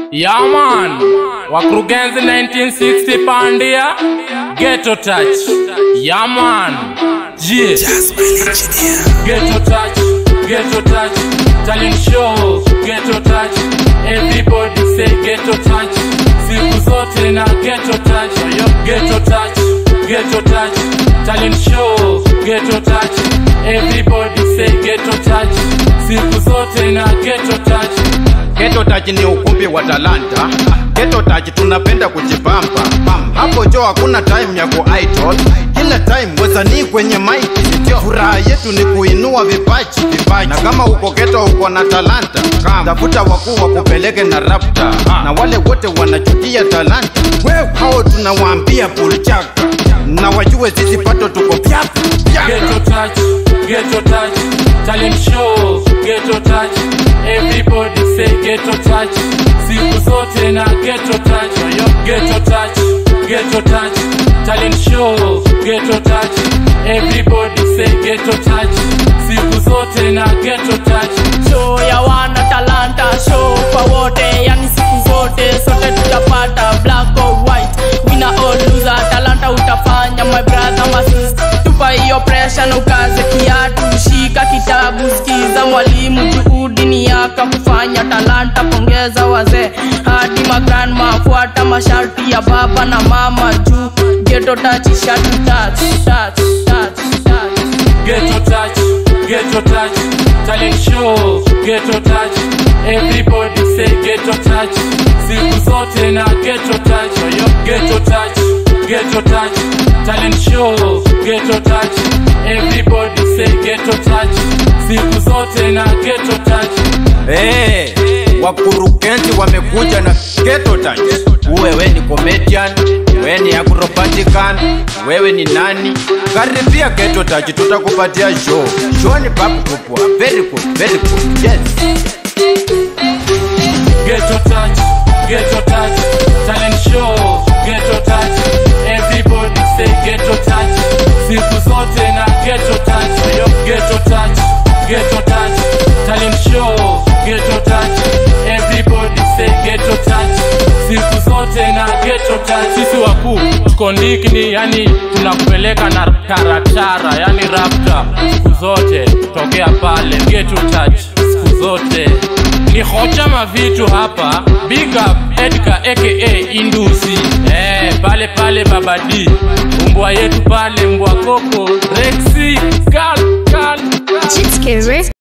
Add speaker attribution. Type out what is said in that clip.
Speaker 1: Yeah man, wakurugenzi 1960 pandia Ghetto touch. Yeah man, yeah. Ghetto touch, ghetto touch, talent show, ghetto touch. Everybody say ghetto touch. Siku zote na ghetto touch. Ghetto touch, ghetto touch, talent show, ghetto touch. Everybody say ghetto touch. Siku zote na ghetto touch.
Speaker 2: Ghetto Touch ni ukumbi wa talanta. Ghetto Touch tunapenda kujipamba. Hapo jo hakuna time ya ku idol. Kila time wasanii kwenye mic. Furaha yetu ni kuinua vipaji, vipaji. Na kama uko ghetto uko na talanta, tafuta wakuu wakupeleke na rapta. Na wale wote wanachukia talanta, wewe hao tunawaambia pulchaka. Na wajue sisi pato tuko pyapa.
Speaker 1: Ghetto touch, ghetto touch, talent show, ghetto touch. Everybody say ghetto touch. Siku zote na ghetto touch. Ghetto touch, ghetto touch, talent show, ghetto touch. Everybody say ghetto touch. Siku zote na ghetto touch.
Speaker 3: show ya wana talanta show kwa wote yani siku zote sote tutapata black or white winner or loser talanta utafanya my brother my sister tupa hiyo pressure na ukaze kiatu shika kitabu sikiza mwalimu juhudi ni yaka kufanya talanta pongeza wazee hadi magrandma fuata masharti ya baba na mama juu geto tachi shatu touch touch touch touch
Speaker 1: Ghetto touch, ghetto touch, talent show, ghetto touch. Everybody say ghetto touch. Siku zote na ghetto touch. Ghetto touch, ghetto touch, talent show, ghetto touch. Everybody say ghetto touch. Siku zote na ghetto touch.
Speaker 2: Hey, wakurugenzi wamekuja na Ghetto Touch. Uwe we ni comedian, we ni acrobatican, wewe ni nani? Karibia Ghetto Touch, tutakupatia show. Show ni babu kubwa. Very good, very good. Yes.
Speaker 1: Ghetto touch, ghetto touch, talent show, ghetto touch. Everybody say ghetto touch. Siku zote na ghetto touch. Ghetto touch, ghetto touch, talent show, ghetto touch. Everybody say ghetto touch. Siku zote na ghetto touch. Sisi wakuu tuko ndikini, yani tunakupeleka na taratara, yani rapta. Siku zote tokea pale ghetto touch. Siku zote ni hocha mavitu hapa big up edka aka indusi eh, pale pale babadi mbwa yetu pale mbwa koko rexi kal kal
Speaker 4: Chitskere